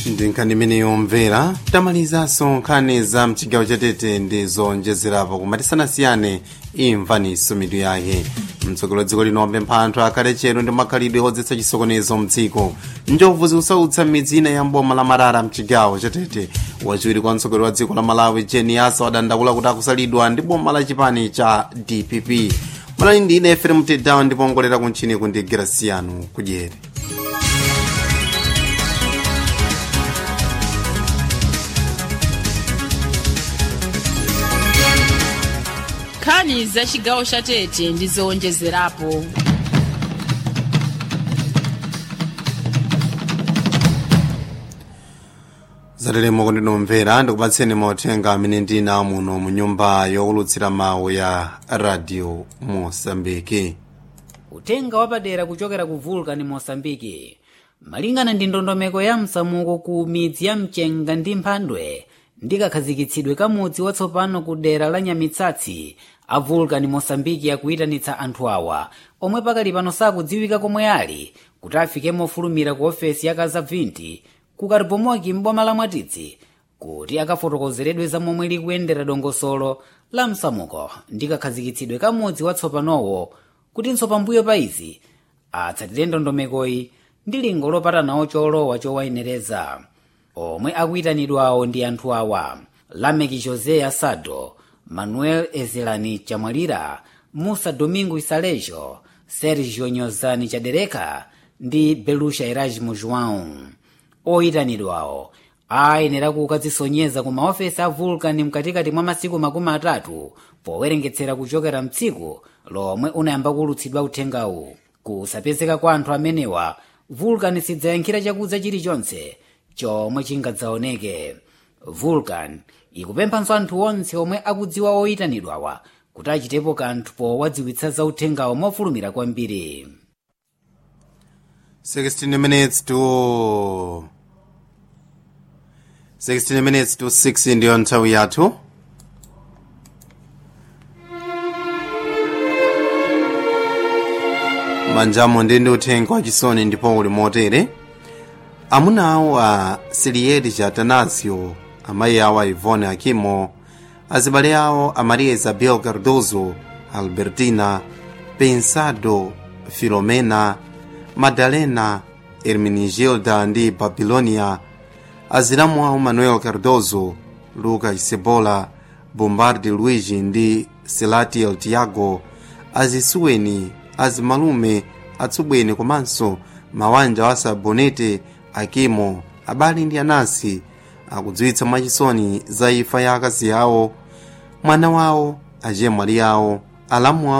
ndi imene yomvera tamalizanso nkhani za mchigawo chatete ndi zonjezerapo koma tisanasiyane imvaniso mitu yake mtsogolo dziko lino wapempha anthu akhale chero ndi makhalidwe odzetsa chisokonezo mdziko njovu zikusautsa midzi ina ya mboma la marara mchigawo chatete wachiwiri kwa mtsogoleri wa dziko la malawi jeniasa wadandaula kuti akusalidwa ndi boma la chipani cha dpp malani ndi ine efere mtedawa ndipo ongolera kuntchini kundi grasiano kudyere nkhani za chigawo cha tete ndi zowonjezerapo zateremo kundinomvera ndikupatseni mauthenga amene ndina muno mu nyumba yowulutsira mawu ya radio mosambiki utenga wapadera kuchokera ku vulcan mosambiki malingana ndi ndondomeko ya msamuko ku midzi ya mchenga ndi mphandwe ndi kakhazikitsidwe ka mudzi watsopano ku dera la nyamitsatsi a vulcan mosambiki akuyitanitsa anthu awa omwe pakali pano sakudziwika komwe ali kuti afike mofulumira ku ofesi ya kazabvinti ku karibomoki m'boma la mwatitsi kuti akafotokozeredwe za momwe likuyendera dongosolo la msamuko ndi kakhazikitsidwe ka mudzi watsopanowo kutinso pambuyo pa izi atsatire ndondomekoyi ndi lingo lopatanawo cholowa chowayenereza omwe akuyitanidwawo ndi anthu awa lameki josé asado manuel ezelani chamwalira musa domingo isalejo sergio nyozani chadereka ndi belusha erasmo joão oyitanidwawo ayenera kukadzisonyeza ku maofesi a vulcan mkatikati mwa masiku makumi atatu powerengetsera kuchokera mtsiku lomwe unayamba kulutsidwa uthengawu kusapezeka kwa anthu amenewa vulcan sidzayankhira chakudza chilichonse chomwe chingadzaoneke vulcan ikupemphanso anthu onse omwe akudziwa oyitanidwawa kuti achitepo kanthu powadziwitsa za uthengawo mofulumira kwambiri 16 minutes to 16 minutes to 6 ndiyo nthawi yathu manjamo ndi ndi uthenga wachisoni ndipo uli motere amuna awo a silieri cha atanasio amayi awo a ivone akimo azibale awo a maria isabel cardozo albertina pensado filomena madalena hermenigilda ndi babilonia azilamu awo manuel cardozo luca isebola bombardi luigi ndi selatiel tiago azisuweni azimalume atsubweni komanso mawanja wa sabonete akimo abale ndi anansi akudziwitsa mwachisoni za imfa ya akazi awo mwana wawo achemwali awo alamu awo